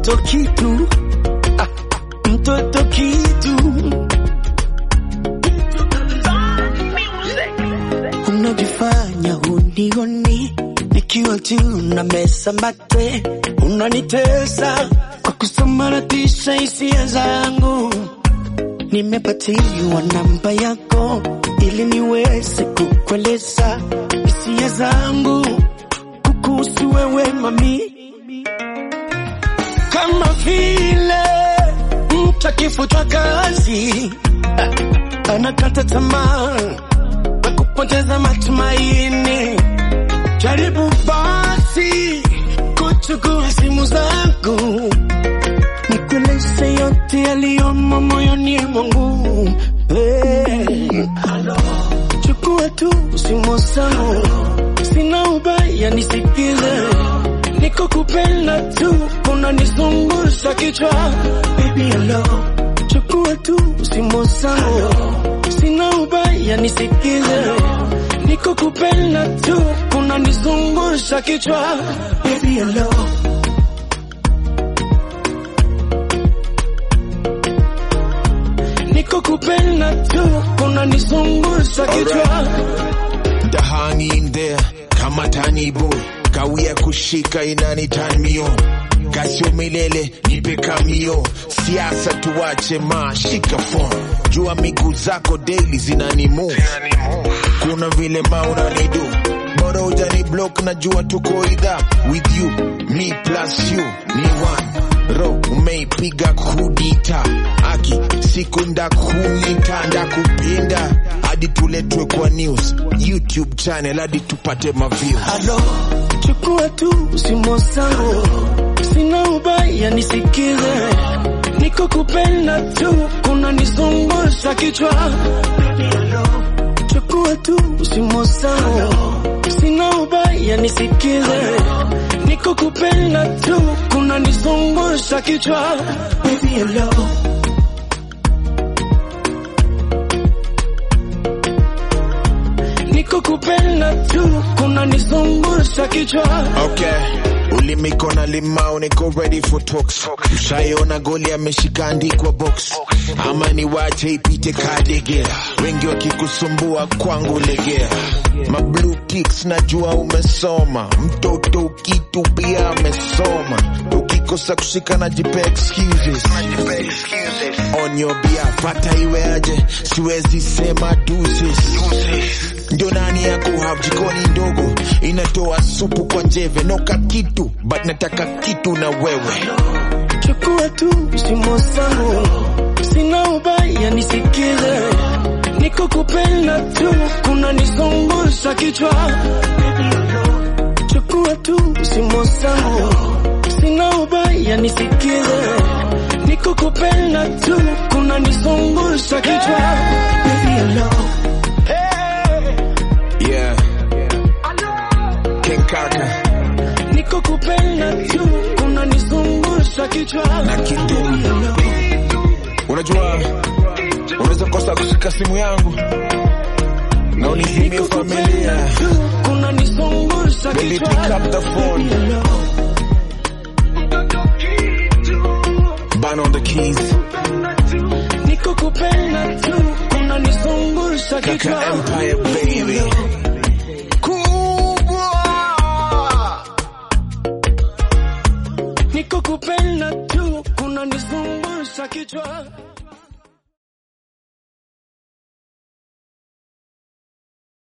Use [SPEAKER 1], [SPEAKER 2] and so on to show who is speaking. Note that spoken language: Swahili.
[SPEAKER 1] mtoto kitu ah, mtoto kitu unajifanya unioni nikiwa juu na mesa mate unanitesa kwa kusambaratisha hisia zangu nimepatiwa namba yako ili niweze kukueleza hisia zangu kukuhusu wewe mami kama vile mtu akifutwa kazi ah, anakata tamaa na kupoteza matumaini. Jaribu basi kuchukua simu zangu nikueleze yote yaliyomo moyoni mwangu. Hey. Chukua tu simu zangu, sina ubaya, nisikize niko kupenda tu, unanizungusha kichwa baby, hello. Chukua tu simu zangu, sina ubaya, nisikize niko kupenda tu, unanizungusha kichwa baby, hello. Niko kupenda tu, unanizungusha kichwa
[SPEAKER 2] The hang in there kama tani boy kawia kushika inani turn me on kasio milele nipe kamio siasa tuwache ma shika phone jua miguu zako daily zinani move kuna vile ma unanidu bora ujani block na jua tuko idha with you me plus you ni one ro umeipiga kudita aki siku ndakunita ndakupinda hadi tuletwe kwa news youtube channel hadi tupate maviews
[SPEAKER 1] Alo, chukua tu simu zangu, sina ubaya, nisikize, niko kupenda tu, unanizungusha kichwa. Chukua tu simu zangu, sina ubaya, nisikize, niko kupenda tu, unanizungusha kichwa. Baby, hello. Niko kupenda tu, unanizungusha kichwa.
[SPEAKER 2] Okay. Ulimiko na limau niko ready for talks. Ushaiona goli ameshika andikwa box. Ama ni wache ipite kadegea. Wengi wakikusumbua kwangu legea. Ma blue ticks najua umesoma. Mtoto kitu pia amesoma. Ukikosa kushika na jipe excuses. On your behalf hata iwe aje siwezi sema deuces. Ndio nani yako have jikoni ndogo inatoa supu kwa njeve noka kitu but nataka kitu na wewe
[SPEAKER 1] Chukua tu simu zangu, sina ubaya, nisikize, niko kupenda tu, unanizungusha kichwa. Chukua tu simu zangu, sina ubaya, nisikize, niko kupenda tu, unanizungusha kichwa. Baby, hello.
[SPEAKER 2] yeah King Kaka
[SPEAKER 1] Niko kupenda tu, unanizungusha kichwa.
[SPEAKER 2] na Kidum unajua unaweza kosa kushika simu yangu na unizimie familia
[SPEAKER 1] Unanizungusha
[SPEAKER 2] Baby,
[SPEAKER 1] kichwa.
[SPEAKER 2] pick up the phone. ban on the keys
[SPEAKER 1] Niko kupenda tu, unanizungusha
[SPEAKER 2] Kaka
[SPEAKER 1] kichwa.
[SPEAKER 2] Empire baby kubwa
[SPEAKER 1] Niko kupenda tu, unanizungusha kichwa.